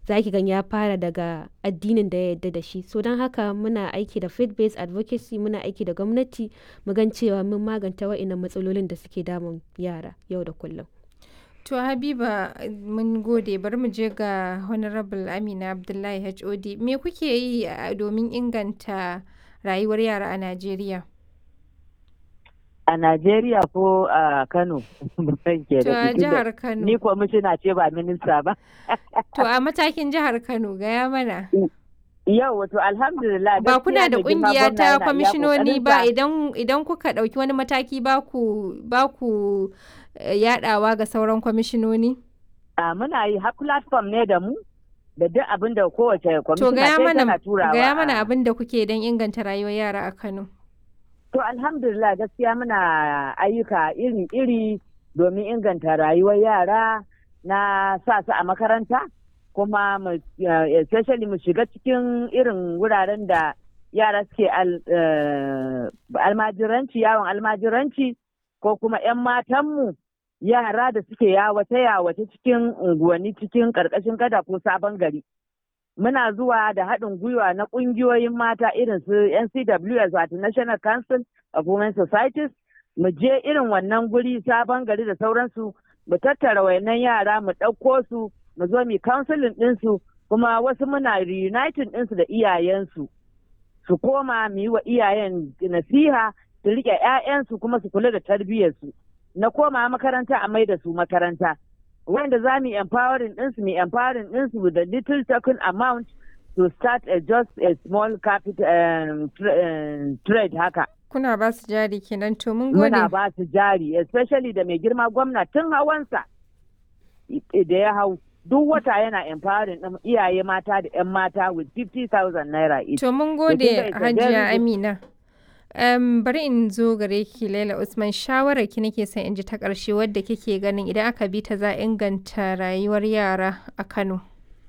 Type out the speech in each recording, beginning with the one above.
za ki gan ya fara daga addinin da ya yarda da shi so don haka muna aiki da faith based advocacy muna aiki da gwamnati mu gan cewa mun maganta wa'innan matsalolin da suke damun yara yau da kullum To Habiba mun gode bari mu je ga Honorable Amina Abdullahi HOD me kuke yi domin inganta rayuwar yara a Najeriya? A Najeriya ko a Kano? To a jihar Kano. Ni kwamishina ce ba minista ba. To a matakin jihar Kano gaya mana. Yau wato alhamdulillah ba kuna da kungiya ta kwamishinoni ba idan idan kuka dauki wani mataki ba ku ba ku yadawa ga sauran kwamishinoni? A muna yi har platform ne da mu da duk abin da kowace To kwamishina gaya sai mana tana turawa. gaya mana abin da kuke don inganta rayuwar yara a Kano. To alhamdulillah gaskiya muna ayyuka iri-iri domin inganta rayuwar yara na sa su a makaranta kuma mu eh, especially mu shiga cikin irin wuraren da yara suke al- eh, almajiranci yawon almajiranci ko kuma 'yan matanmu yara da suke yawace-yawace cikin unguwanni cikin ƙarƙashin gada ko sabon gari. muna zuwa da haɗin gwiwa na ƙungiyoyin mata irin su NCWS wato National Council of Women Societies mu je irin wannan guri sabon gari da sauransu mu tattara wayannan yara mu ɗauko su mu zo mu counseling ɗinsu kuma wasu muna reuniting ɗinsu da iyayensu su koma mu yi wa iyayen nasiha su riƙe 'ya'yansu kuma su kula da tarbiyyarsu na koma makaranta a mai da su makaranta wanda za mu empowering ɗinsu mu empowering ɗinsu with a little token amount to start a just a small capital um, tra- um, trade haka. Kuna ba su jari kenan to mun gode. Muna ba su jari especially da mai girma gwamna tun hawansa i- da ya hau duk wata yana empowering ɗin iyaye mata da 'yan mata with 50,000 naira each. To mun kin gode ga it's a Hajiya very good- Amina. Um, bari in zo gare ki Laila Usman shawarar ki nake son in ji ta ƙarshe wadda kike ganin idan aka bi ta za a inganta rayuwar yara a Kano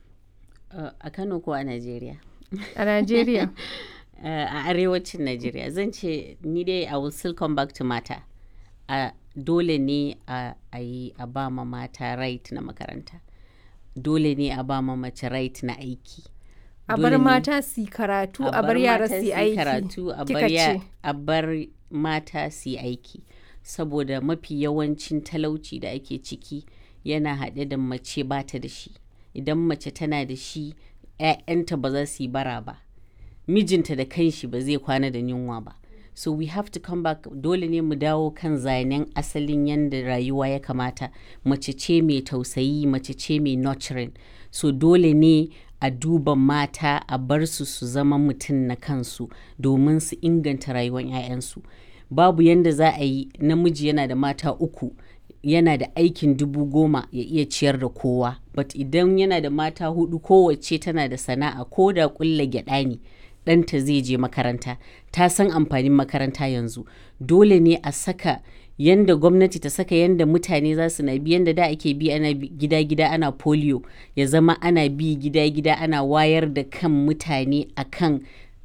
Uh, a Kano ko a Najeriya? a Najeriya. Uh, a arewacin Najeriya zan ce ni dai I will still come back to mata. Uh, dole ne a a yi a ba ma mata right na makaranta. Dole ne a ba ma mace right na aiki. A Dole bar ne- mata su yi karatu a bar yara mata su yi yi aiki. karatu a Kika bar ya- ce. a bar mata su yi aiki saboda mafi yawancin talauci da ake ciki yana haɗe da mace ba ta da shi idan mace tana da shi 'ya'yanta ba za su yi bara ba mijinta da kanshi ba zai kwana da yunwa ba so we have to come back dole ne mu dawo kan zanen asalin yadda rayuwa ya kamata mace ce mai tausayi mace ce mai nurturing so dole ne a duba mata a bar su su zama mutum na kansu domin su inganta rayuwar 'ya'yansu babu yadda za a yi namiji yana da mata uku yana da aikin dubu goma ya iya ciyar da kowa but idan yana da mata hudu kowace tana da sana'a ko da kulla gyada ne ɗanta zai je makaranta ta san amfanin makaranta yanzu dole ne a saka yanda gwamnati ta saka yanda mutane za su na bi yanda da ake bi ana bi gida-gida ana polio ya zama ana bi gida-gida ana wayar da kan mutane akan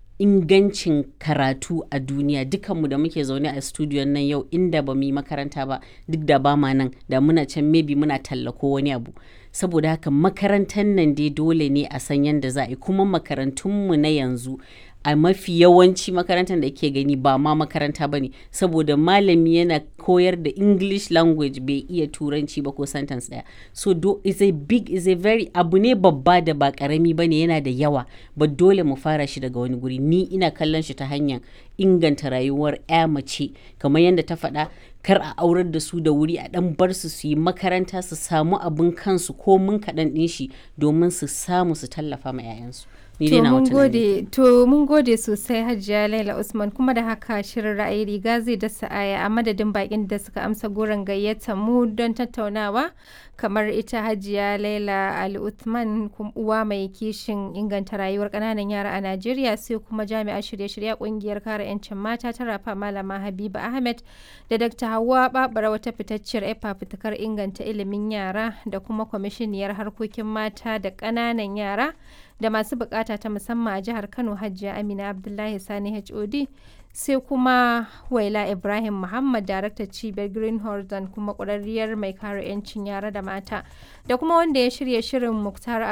ingancin karatu a duniya dukanmu da muke zaune a studiyon nan yau inda ba mu yi makaranta ba duk da ba ma nan da muna can maybe muna tallako wani abu saboda haka makarantar nan dai dole ne a san yadda za a yi kuma makarantunmu na yanzu a mafi yawanci makarantar da ke gani ba ma makaranta ba ne saboda malami yana koyar da english language bai iya turanci ba ko sentence daya so do is a big is a very abu ne babba da ba karami ba ne yana da yawa ba dole mu fara shi daga wani guri ni ina kallon shi ta hanyar inganta rayuwar ya mace kamar yadda ta faɗa kar a aurar da su da wuri a ɗan bar su su yi makaranta su samu abin kansu ko mun kaɗan ɗin shi domin su samu su tallafa ma 'ya'yansu ni dai To na mun wata gode to mun gode sosai Hajiya Laila Usman kuma da haka shirin ra'ayi riga zai dasa aya a madadin bakin da suka amsa goron gayyata mu don tattaunawa kamar ita Hajiya Laila Ali Uthman kum- uwa mai kishin inganta rayuwar kananan yara a Najeriya sai kuma jami'ar shirye-shirye kungiyar kare 'yancin mata ta rafa malama Habiba Ahmed da Dr. Hauwa Babara wata fitacciyar efa fitakar inganta ilimin yara da kuma kwamishiniyar harkokin mata da ƙananan yara da masu bukata ta musamman a jihar Kano Hajiya Amina Abdullahi Sani HOD sai kuma Waila Ibrahim Muhammad daraktar cibiyar Green Horizon kuma ƙwararriyar mai kare 'yancin yara da mata da kuma wanda ya shirya shirin Muktar